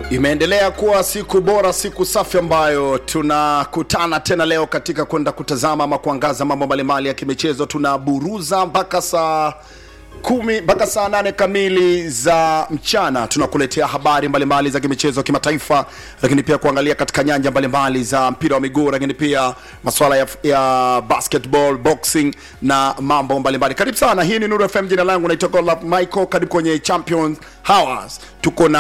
Imeendelea kuwa siku bora, siku safi ambayo tunakutana tena leo katika kwenda kutazama ama kuangaza mambo mbalimbali ya kimichezo. Tunaburuza mpaka saa kumi mpaka saa nane kamili za mchana, tunakuletea habari mbalimbali za kimichezo kimataifa, lakini pia kuangalia katika nyanja mbalimbali za mpira wa miguu, lakini pia masuala ya, ya basketball, boxing na mambo mbalimbali. Karibu sana, hii ni Nuru FM. Jina langu naitwa Godlove Michael. Karibu kwenye Champions Hours. Tuko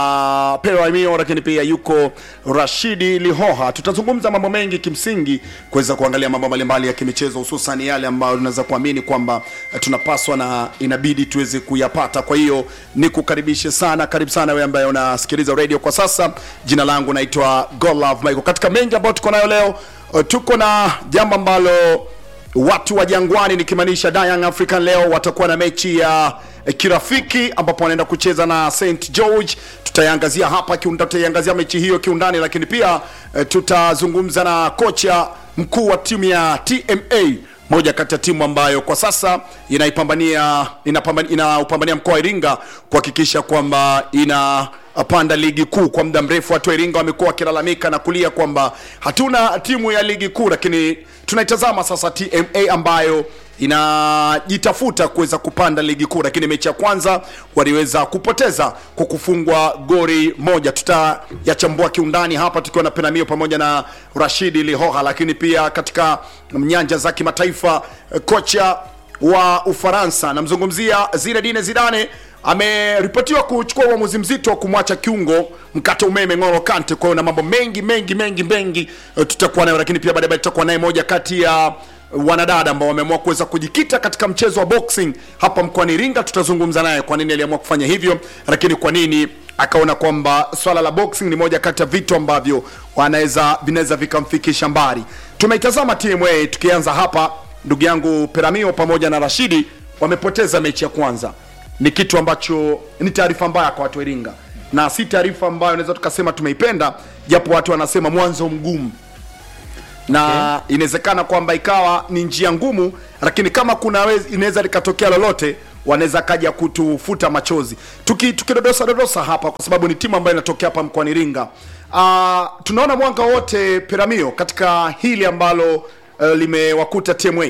na Pero Amio, lakini pia yuko Rashidi Lihoha. Tutazungumza mambo mengi kimsingi, kuweza kuangalia mambo mbalimbali ya kimichezo, hususan yale ambayo tunaweza kuamini kwamba eh, tunapaswa na inabidi tuweze kuyapata. Kwa hiyo nikukaribishe sana, karibu sana wewe ambaye unasikiliza radio kwa sasa. Jina langu naitwa Godlove Michael. Katika mengi ambayo tuko nayo leo, eh, tuko na jambo ambalo watu wa Jangwani nikimaanisha Young African leo watakuwa na mechi ya eh, kirafiki ambapo wanaenda kucheza na St George. Tutaiangazia hapa kiunda, tutaiangazia mechi hiyo kiundani, lakini pia eh, tutazungumza na kocha mkuu wa timu ya TMA moja kati ya timu ambayo kwa sasa inaipambania inapambania inaupambania mkoa wa Iringa kuhakikisha kwamba ina panda ligi kuu. Kwa muda mrefu watu wa Iringa wamekuwa wakilalamika na kulia kwamba hatuna timu ya ligi kuu, lakini tunaitazama sasa TMA ambayo inajitafuta kuweza kupanda ligi kuu, lakini mechi ya kwanza waliweza kupoteza kwa kufungwa gori moja. Tutayachambua kiundani hapa tukiwa na Penamio pamoja na Rashidi Lihoha, lakini pia katika nyanja za kimataifa eh, kocha wa Ufaransa namzungumzia Zinedine Zidane ameripotiwa kuchukua uamuzi mzito wa kumwacha kiungo mkate umeme Ng'olo Kante. Kwa hiyo na mambo mengi mengi mengi mengi eh, tutakuwa nayo, lakini pia baadaye tutakuwa naye moja kati ya wanadada ambao wameamua kuweza kujikita katika mchezo wa boxing hapa mkoani Iringa. Tutazungumza naye kwa nini aliamua kufanya hivyo, lakini kwa nini akaona kwamba swala la boxing ni moja kati ya vitu ambavyo wanaweza vinaweza vikamfikisha mbali. Tumeitazama TMA, tukianza hapa, ndugu yangu Peramio pamoja na Rashidi wamepoteza mechi ya kwanza. Ni kitu ambacho ni taarifa mbaya kwa watu wa Iringa, na si taarifa ambayo naweza tukasema tumeipenda, japo watu wanasema mwanzo mgumu na inawezekana kwamba ikawa ni njia ngumu, lakini kama kuna wez- inaweza likatokea lolote, wanaweza kaja kutufuta machozi. Tuki tukidodosa dodosa hapa, kwa sababu ni timu ambayo inatokea hapa mkoani Iringa. Uh, tunaona mwanga wote Peramio katika hili ambalo uh, limewakuta TMA.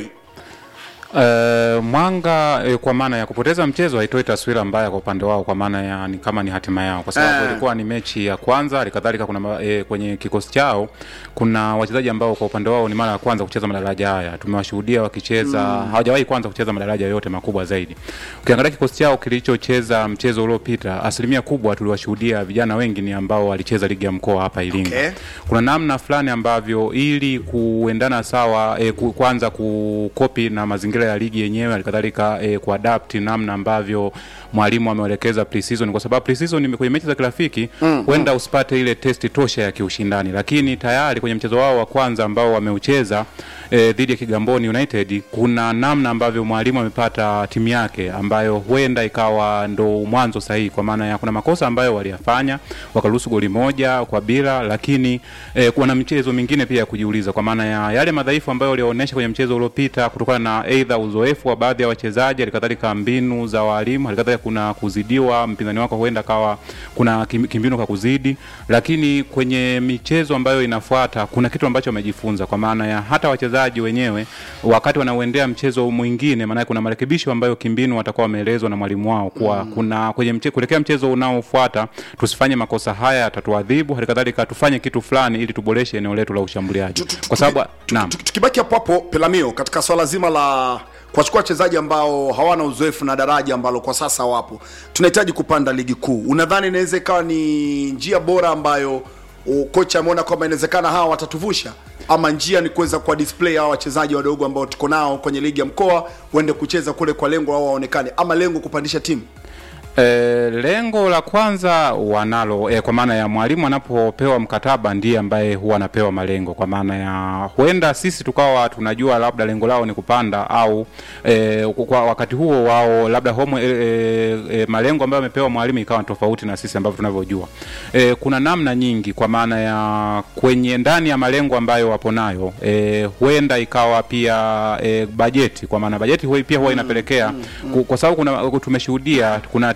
Uh, mwanga eh, kwa maana ya kupoteza mchezo haitoi taswira mbaya kwa upande wao, kwa maana ya ni kama ni hatima yao, kwa sababu Eh. ilikuwa ni mechi ya kwanza. Halikadhalika kuna ma- eh, kwenye kikosi chao kuna wachezaji ambao kwa upande wao ni mara ya kwanza kucheza madaraja haya. Tumewashuhudia wakicheza hawajawahi kwanza kucheza madaraja yote makubwa zaidi. Ukiangalia kikosi chao kilichocheza mchezo uliopita, asilimia kubwa tuliwashuhudia vijana wengi ni ambao walicheza ligi ya mkoa hapa Iringa. Okay. Kuna namna fulani ambavyo ili kuendana sawa e, ku, kwanza kukopi na mazingira ya ligi yenyewe halikadhalika e, kuadapt namna ambavyo mwalimu ameelekeza pre-season, kwa sababu pre-season ni kwenye mechi za kirafiki huenda usipate ile testi tosha ya kiushindani, lakini tayari kwenye mchezo wao wa kwanza ambao wameucheza e, dhidi ya Kigamboni United, kuna namna ambavyo mwalimu amepata timu yake ambayo huenda ikawa ndo mwanzo sahihi, kwa maana ya kuna makosa ambayo waliyafanya wakaruhusu goli moja kwa bila, lakini eh, kuna michezo mingine pia ya kujiuliza, kwa maana ya yale madhaifu ambayo walionyesha kwenye mchezo uliopita kutokana na aidha uzoefu wa baadhi ya wachezaji, halikadhalika mbinu za walimu, halikadhalika kuna kuzidiwa mpinzani wako, huenda kawa kuna kim- kimbinu kwa kuzidi, lakini kwenye michezo ambayo inafuata kuna kitu ambacho wamejifunza, kwa maana ya hata wachezaji wenyewe wakati wanauendea mchezo mwingine, maana kuna marekebisho ambayo kimbinu watakuwa wameelezwa na mwalimu wao kuwa kuna kwenye mche, kuelekea mchezo unaofuata tusifanye makosa haya yatatuadhibu, halikadhalika tufanye kitu fulani ili tuboreshe eneo letu la ushambuliaji, kwa sababu naam. Tuki- tukibaki hapo hapo Pelamio, katika swala zima la kuwachukua wachezaji ambao hawana uzoefu na daraja ambalo kwa sasa wapo, tunahitaji kupanda ligi kuu. Unadhani inaweza ikawa ni njia bora ambayo uh, kocha ameona kwamba inawezekana hawa watatuvusha, ama njia ni kuweza kuwa display hawa wachezaji wadogo ambao tuko nao kwenye ligi ya mkoa waende kucheza kule kwa lengo wao waonekane, ama lengo kupandisha timu? E, lengo la kwanza wanalo e, kwa maana ya mwalimu anapopewa mkataba ndiye ambaye huwa anapewa malengo, kwa maana ya huenda sisi tukawa tunajua labda lengo lao ni kupanda au e, kwa wakati huo wao labda homo e, e, e, malengo ambayo amepewa mwalimu ikawa ni tofauti na sisi ambavyo tunavyojua. E, kuna namna nyingi, kwa maana ya kwenye ndani ya malengo ambayo wapo nayo e, huenda ikawa pia e, bajeti, kwa maana bajeti huwa pia huwa inapelekea ku- kwa sababu kuna tumeshuhudia kuna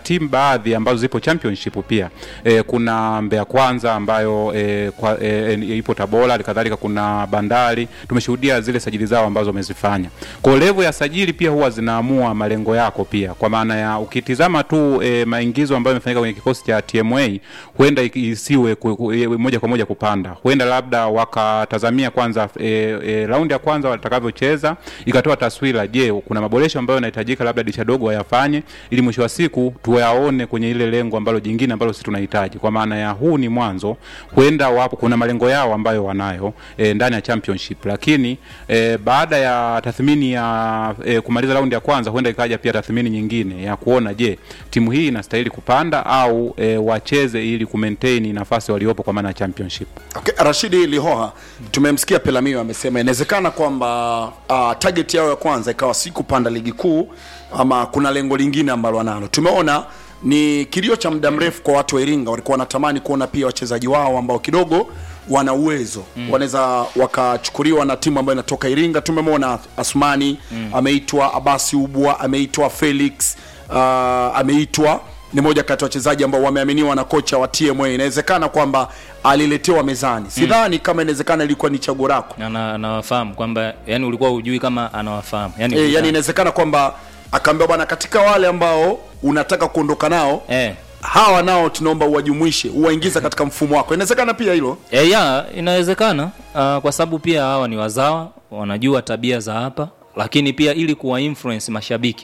timu baadhi ambazo zipo championship pia e, kuna Mbeya Kwanza ambayo e, kwa, e, e, ipo Tabora, halikadhalika kuna Bandari. Tumeshuhudia zile sajili zao ambazo wamezifanya. Kwa hiyo level ya sajili pia huwa zinaamua malengo yako pia, kwa maana ya ukitizama tu e, maingizo ambayo yamefanyika kwenye kikosi cha TMA huenda iki- isiwe ku, ku, e, moja kwa moja kupanda, huenda labda wakatazamia kwanza e, e, raundi ya kwanza watakavyocheza ikatoa taswira, je, kuna maboresho ambayo yanahitajika labda dirisha dogo wayafanye, ili mwisho wa siku tuyaone kwenye ile lengo ambalo jingine ambalo sisi tunahitaji. Kwa maana ya huu ni mwanzo, huenda wapo kuna malengo yao ambayo wanayo e, ndani ya championship, lakini e, baada ya tathmini ya e, kumaliza raundi ya kwanza, huenda ikaja pia tathmini nyingine ya kuona je, timu hii inastahili kupanda au e, wacheze ili kumaintain nafasi waliopo kwa maana ya championship. Okay, Rashidi Lihoha, tumemsikia Pelamio amesema inawezekana kwamba uh, target yao ya kwanza ikawa si kupanda ligi kuu ama kuna lengo lingine ambalo wanalo. Tumeona ni kilio cha muda mrefu kwa watu wa Iringa, walikuwa wanatamani kuona pia wachezaji wao ambao kidogo wana uwezo mm. wanaweza wakachukuliwa na timu ambayo inatoka Iringa. Tumemwona Asmani mm. ameitwa, Abasi Ubwa ameitwa, Felix uh, ameitwa ni moja kati ya wachezaji ambao wameaminiwa na kocha wa TMA. Inawezekana kwamba aliletewa mezani, sidhani kama inawezekana ilikuwa ni chaguo lako Ana- anawafahamu kwamba yani ulikuwa hujui kama anawafahamu yani, e, yani inawezekana kwamba akaambiwa bwana, katika wale ambao unataka kuondoka nao eh. hawa nao tunaomba uwajumuishe uwaingiza katika mfumo wako. Inawezekana pia hilo E, ya inawezekana uh, kwa sababu pia hawa ni wazawa wanajua tabia za hapa, lakini pia ili kuwa influence mashabiki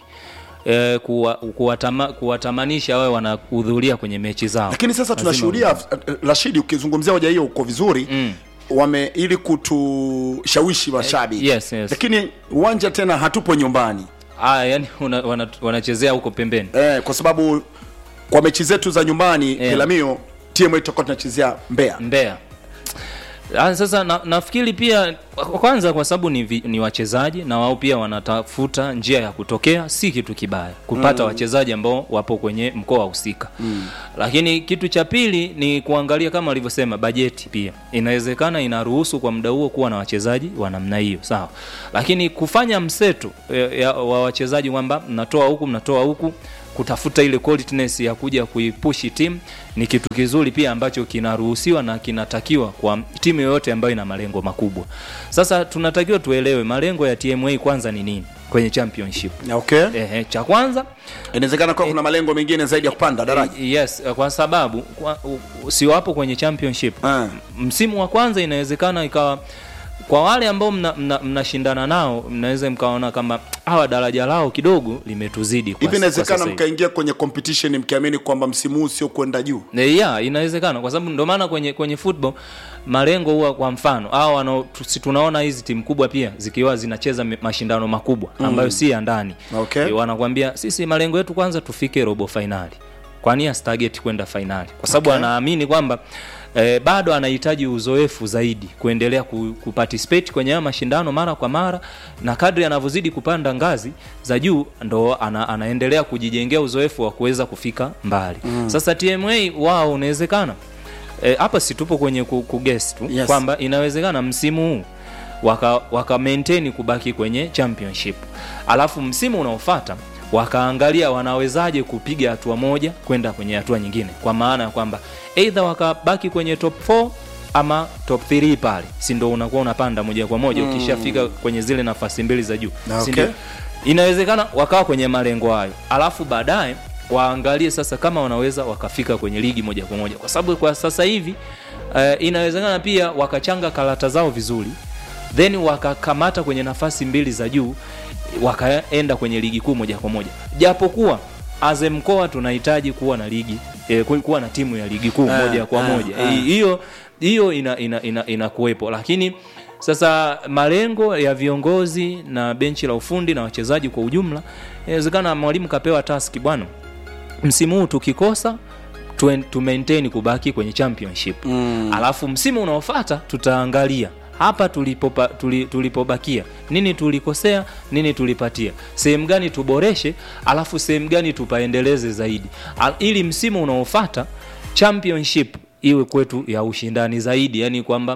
e, kuwa, kuwatama, kuwatamanisha wawe wanahudhuria kwenye mechi zao. lakini sasa Lazima tunashuhudia eh, Rashidi, ukizungumzia hoja hiyo uko vizuri Mm. wame ili kutushawishi mashabiki yes, yes. lakini uwanja tena hatupo nyumbani Ah, yani una, wana, wanachezea huko pembeni eh, kwa sababu kwa mechi zetu za nyumbani Eh. Pelamio TMA tutakuwa tunachezea Mbeya. Mbeya. Ah, sasa na, nafikiri pia kwa- kwanza kwa sababu ni, vi- ni wachezaji na wao pia wanatafuta njia ya kutokea, si kitu kibaya kupata mm. wachezaji ambao wapo kwenye mkoa husika mm. Lakini kitu cha pili ni kuangalia kama alivyosema bajeti pia inawezekana inaruhusu kwa muda huo kuwa na wachezaji wa namna hiyo, sawa, lakini kufanya mseto eh, ya, wa wachezaji kwamba mnatoa huku mnatoa huku kutafuta ile qualityness ya kuja kuipushi timu ni kitu kizuri pia ambacho kinaruhusiwa na kinatakiwa kwa timu yoyote ambayo ina malengo makubwa. Sasa tunatakiwa tuelewe malengo ya TMA kwanza ni nini kwenye championship. Okay. Ehe, cha kwanza Inawezekana kuwa kuna malengo mengine zaidi ya kupanda daraja. yes, kwa sababu kwa, u- u- si wapo kwenye championship Ah. msimu wa kwanza inawezekana ikawa kwa wale ambao mnashindana mna, mnashindana nao mnaweza mkaona kama hawa daraja lao kidogo limetuzidi kwa- Hivi kwa inawezekana sasa hivi. mkaingia kwenye competition mkiamini kwamba msimu huu sio kwenda juu. Eh, yeah, inawezekana kwa sababu ndio maana kwenye kwenye football malengo huwa kwa mfano hao wanao tu- si tunaona hizi timu kubwa pia zikiwa zinacheza mi- mashindano makubwa ambayo si ya ndani Okay. Eh, wanakuambia sisi malengo yetu kwanza tufike robo fainali kwani astarget kwenda fainali kwa sababu Okay. anaamini kwamba eh, bado anahitaji uzoefu zaidi kuendelea ku, kuparticipate kwenye haya mashindano mara kwa mara na kadri anavyozidi kupanda ngazi za juu ndo ana, anaendelea kujijengea uzoefu wa kuweza kufika mbali mm. sasa tma wao unawezekana Eh, hapa si tupo kwenye ku, kuguess tu Yes. kwamba inawezekana msimu huu waka, waka maintain kubaki kwenye championship alafu msimu unaofuata wakaangalia wanawezaje kupiga hatua moja kwenda kwenye hatua nyingine kwa maana ya kwamba either wakabaki kwenye top 4 ama top 3 pale si ndo unakuwa unapanda moja kwa moja ukishafika kwenye zile nafasi mbili za juu Na Si okay. ndio? inawezekana wakawa kwenye malengo hayo alafu baadaye waangalie sasa kama wanaweza wakafika kwenye ligi moja kwa moja kwa sababu kwa sasa hivi uh, inawezekana pia wakachanga karata zao vizuri then wakakamata kwenye nafasi mbili za juu wakaenda kwenye ligi kuu moja kwa moja japokuwa aze mkoa tunahitaji kuwa na ligi eh, ku- kuwa na timu ya ligi kuu Ah, moja kwa ah, moja ah. Hi- hiyo hiyo ina, ina, ina, inakuwepo lakini sasa malengo ya viongozi na benchi la ufundi na wachezaji kwa ujumla inawezekana mwalimu kapewa taski bwana msimu huu tukikosa tu, tu maintain kubaki kwenye championship mm. alafu msimu unaofuata tutaangalia hapa tulipopa, tuli, tulipobakia nini tulikosea nini tulipatia sehemu gani tuboreshe alafu sehemu gani tupaendeleze zaidi Al, ili msimu unaofuata championship iwe kwetu ya ushindani zaidi yani kwamba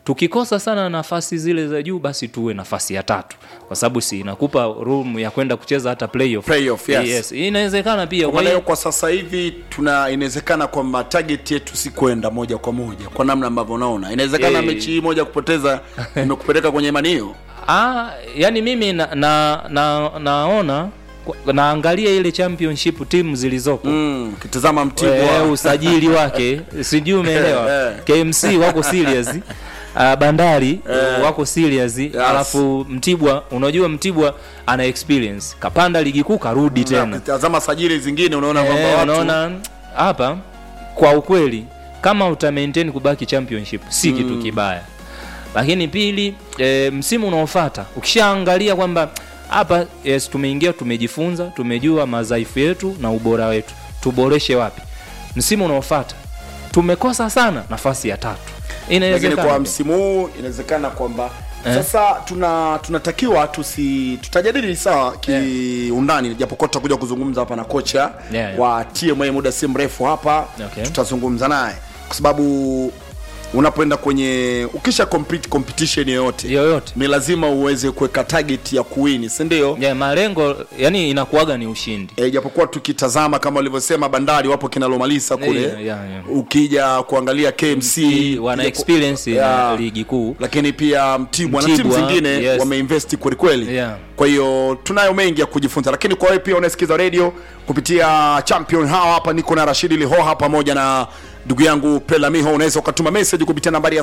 tukikosa sana nafasi zile za juu basi tuwe nafasi ya tatu kwa sababu si inakupa room ya kwenda kucheza hata playoff. Playoff, yes. yes. inawezekana pia kwa kwa maana hiyo hiyo kwa sasa hivi tuna inawezekana kwamba target yetu si kwenda moja kwa moja kwa namna ambavyo unaona inawezekana Eh. mechi hii moja kupoteza imekupeleka kwenye imani hiyo ah, yani mimi na, na, na, naona kwa- naangalia ile championship timu zilizopo mm, ukitazama Eh, mtibwa usajili wake sijui umeelewa Eh, KMC wako serious uh, bandari wako serious alafu Mtibwa unajua Mtibwa ana experience kapanda ligi kuu karudi na tena ukitazama sajili zingine unaona kwamba Eh, watu unaona hapa kwa ukweli kama uta maintain kubaki championship si kitu kibaya lakini pili e, msimu unaofuata ukishaangalia kwamba hapa yes, tumeingia tumejifunza tumejua madhaifu yetu na ubora wetu tuboreshe wapi msimu unaofuata tumekosa sana nafasi ya tatu lakini inawezekana kwa pia. msimu huu inawezekana kwamba sasa tuna tunatakiwa tusi tutajadili sawa kiundani japokuwa tutakuja kuzungumza hapa na kocha Yeah, yeah. wa TMA muda si mrefu hapa Okay. tutazungumza naye kwa sababu unapoenda kwenye ukisha compete competition yoyote yoyote ni lazima uweze kuweka target ya kuwini si ndio yeah, malengo yani inakuwaga ni ushindi e, japokuwa tukitazama kama walivyosema bandari wapo kinalomalisa kule Yeah, yeah, yeah. ukija kuangalia KMC wana ukija ku- experience Yeah. na ligi kuu lakini pia Mtibwa na timu Mtibwa, zingine yes. wameinvesti kwelikweli Yeah. kwa hiyo tunayo mengi ya kujifunza lakini kwa wewe pia unasikiza radio kupitia champion hawa hapa niko na rashidi lihoha pamoja na ndugu yangu pelamiho unaweza ukatuma message kupitia nambari ya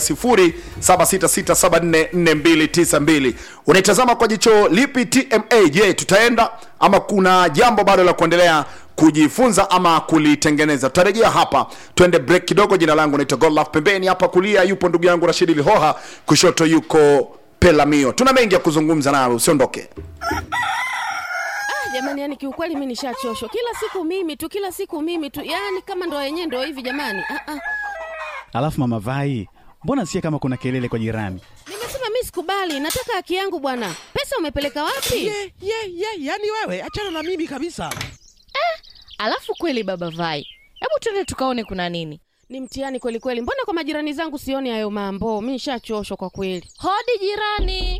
0766744292 unaitazama kwa jicho lipi tma je tutaenda ama kuna jambo bado la kuendelea kujifunza ama kulitengeneza tutarejea hapa twende break kidogo jina langu naitwa godlove pembeni hapa kulia yupo ndugu yangu rashidi lihoha kushoto yuko pelamio tuna mengi ya kuzungumza nayo usiondoke Ah, jamani, yani kiukweli mi nishachoshwa. Kila siku mimi tu, kila siku mimi tu, yani kama ndo yenyewe ndo hivi jamani. Ah, ah. Alafu mama Vai, mbona sikia kama kuna kelele kwa jirani? Nimesema mi sikubali, nataka haki yangu bwana. Pesa umepeleka wapi? ye ye ye yani wewe achana na mimi kabisa Alafu kweli baba Vai, hebu twende tukaone kuna nini. Ni mtihani kweli kweli. Mbona kwa majirani zangu sioni hayo mambo? Mi nishachoshwa kwa kweli. Hodi jirani.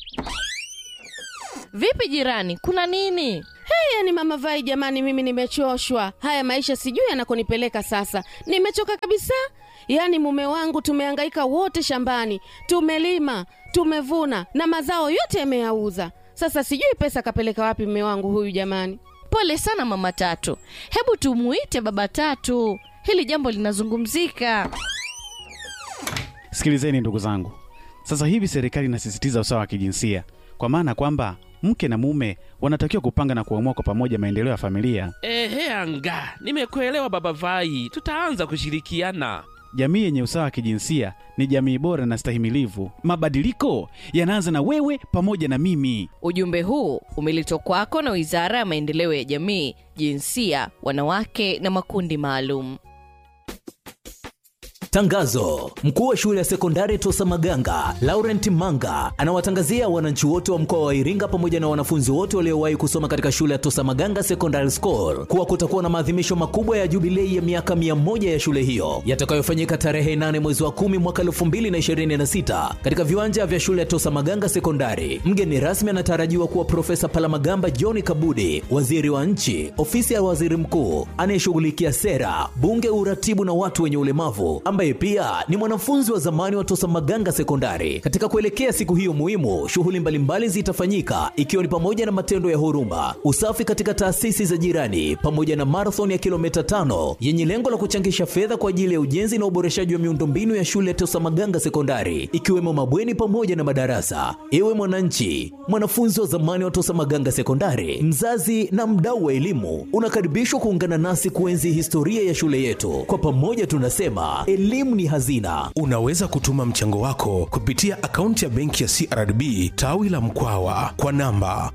Vipi jirani, kuna nini? Hey, yani mama Vai, jamani, mimi nimechoshwa. Haya maisha sijui yanakonipeleka sasa. Nimechoka kabisa. Yaani mume wangu tumehangaika wote shambani, tumelima, tumevuna na mazao yote yameyauza. Sasa sijui pesa kapeleka wapi mume wangu huyu jamani. Pole sana mama Tatu, hebu tumuite baba Tatu, hili jambo linazungumzika. Sikilizeni ndugu zangu, sasa hivi serikali inasisitiza usawa wa kijinsia, kwa maana kwamba mke na mume wanatakiwa kupanga na kuamua kwa pamoja maendeleo ya familia. ehe anga nimekuelewa baba vai tutaanza kushirikiana Jamii yenye usawa wa kijinsia ni jamii bora na stahimilivu. Mabadiliko yanaanza na wewe pamoja na mimi. Ujumbe huu umeletwa kwako na Wizara ya Maendeleo ya Jamii, Jinsia, Wanawake na Makundi Maalum. Tangazo: mkuu wa shule ya sekondari Tosa Maganga Laurent Manga anawatangazia wananchi wote wa mkoa wa Iringa pamoja na wanafunzi wote waliowahi kusoma katika shule ya Tosa Maganga Secondary School kuwa kutakuwa na maadhimisho makubwa ya jubilei ya miaka 100 ya shule hiyo yatakayofanyika tarehe 8 mwezi wa 10 mwaka 2026 katika viwanja vya shule ya Tosa Maganga Sekondari. Mgeni rasmi anatarajiwa kuwa Profesa Palamagamba John Kabudi, waziri wa nchi, ofisi ya waziri mkuu anayeshughulikia sera, bunge, uratibu na watu wenye ulemavu ambaye pia ni mwanafunzi wa zamani wa Tosa Maganga Sekondari. Katika kuelekea siku hiyo muhimu, shughuli mbalimbali zitafanyika ikiwa ni pamoja na matendo ya huruma, usafi katika taasisi za jirani, pamoja na marathon ya kilomita tano yenye lengo la kuchangisha fedha kwa ajili ya ujenzi na uboreshaji wa miundombinu ya shule ya Tosa Maganga Sekondari, ikiwemo mabweni pamoja na madarasa. Ewe mwananchi, mwanafunzi wa zamani wa Tosa Maganga Sekondari, mzazi na mdau wa elimu, unakaribishwa kuungana nasi kuenzi historia ya shule yetu. Kwa pamoja tunasema elimu ni hazina. Unaweza kutuma mchango wako kupitia akaunti ya benki ya CRDB tawi la Mkwawa kwa namba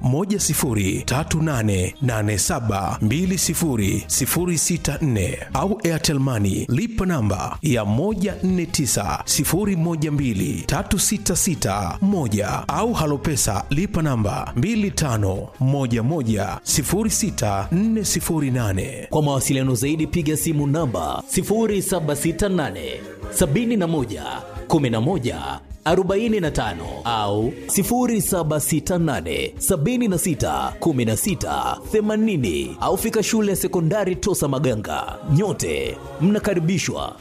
10388720064 au Airtel Money lipa namba ya 1490123661 au Halopesa lipa namba 25110648. Kwa mawasiliano zaidi piga simu namba 0768 71 11 45 au 0768 76 16 80 au fika shule ya sekondari Tosa Maganga. Nyote mnakaribishwa.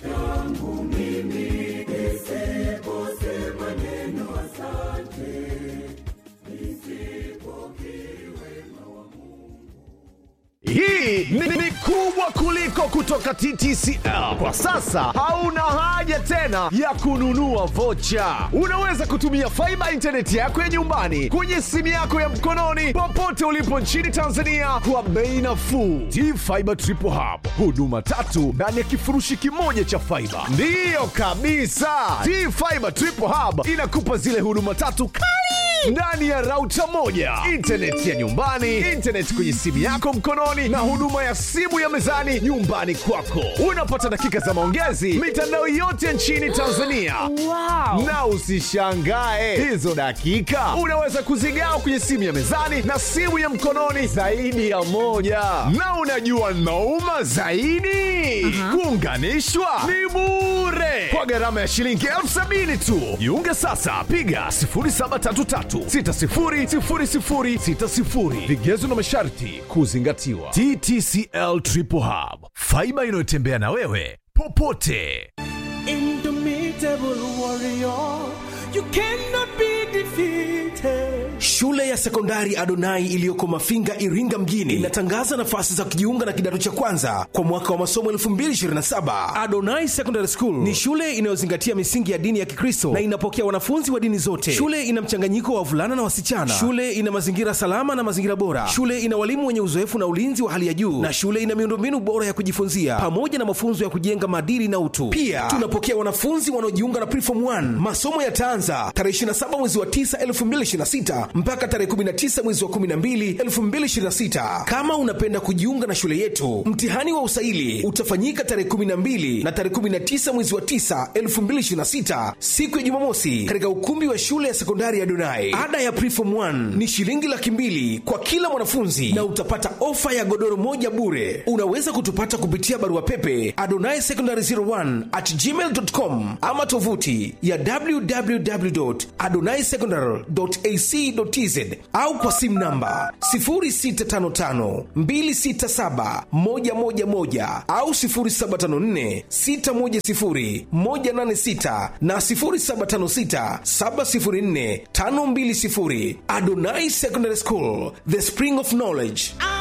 Hii ni, ni kubwa kuliko kutoka TTCL. Kwa sasa hauna haja tena ya kununua vocha. Unaweza kutumia faiba intaneti yako ya nyumbani kwenye simu yako ya mkononi popote ulipo nchini Tanzania kwa bei nafuu. T-Fiber Triple Hub, huduma tatu ndani ya kifurushi kimoja cha faiba. Ndiyo kabisa, T-Fiber Triple Hub inakupa zile huduma tatu kali ndani ya rauta moja, intaneti ya nyumbani, intaneti kwenye simu yako mkononi, na huduma ya simu ya mezani nyumbani kwako. Unapata dakika za maongezi mitandao yote nchini Tanzania. Wow. Na usishangae hizo dakika unaweza kuzigawa kwenye simu ya mezani na simu ya mkononi zaidi ya moja. Na unajua nauma zaidi, kuunganishwa ni bure kwa gharama ya shilingi elfu sabini tu. Jiunge sasa, piga 0733600060. Vigezo na masharti kuzingatiwa. TTCL Triple Hub, faiba inayotembea na wewe popote. Indomitable warrior, you cannot be defeated. Shule ya sekondari Adonai iliyoko Mafinga, Iringa mjini inatangaza nafasi za kujiunga na kidato cha kwanza kwa mwaka wa masomo 2027. Adonai Secondary School ni shule inayozingatia misingi ya dini ya Kikristo na inapokea wanafunzi wa dini zote. Shule ina mchanganyiko wa wavulana na wasichana. Shule ina mazingira salama na mazingira bora. Shule ina walimu wenye uzoefu na ulinzi wa hali ya juu, na shule ina miundombinu bora ya kujifunzia pamoja na mafunzo ya kujenga maadili na utu. Pia tunapokea wanafunzi wanaojiunga na Preform 1. Masomo yataanza tarehe 27 mwezi wa 9 2026 mpaka tarehe 19 mwezi wa 12 2026. Kama unapenda kujiunga na shule yetu, mtihani wa usaili utafanyika tarehe 12 na tarehe 19 mwezi wa 9 2026, siku ya Jumamosi, katika ukumbi wa shule ya sekondari ya Donai. Ada ya Preform 1 ni shilingi laki mbili kwa kila mwanafunzi na utapata ofa ya godoro moja bure. Unaweza kutupata kupitia barua pepe adonai secondary 01 at gmail.com ama tovuti ya www.adonaisecondary.ac.tz au kwa simu namba 0655267111 au 0754610186 na 0756704520. Adonai Secondary School, the spring of knowledge.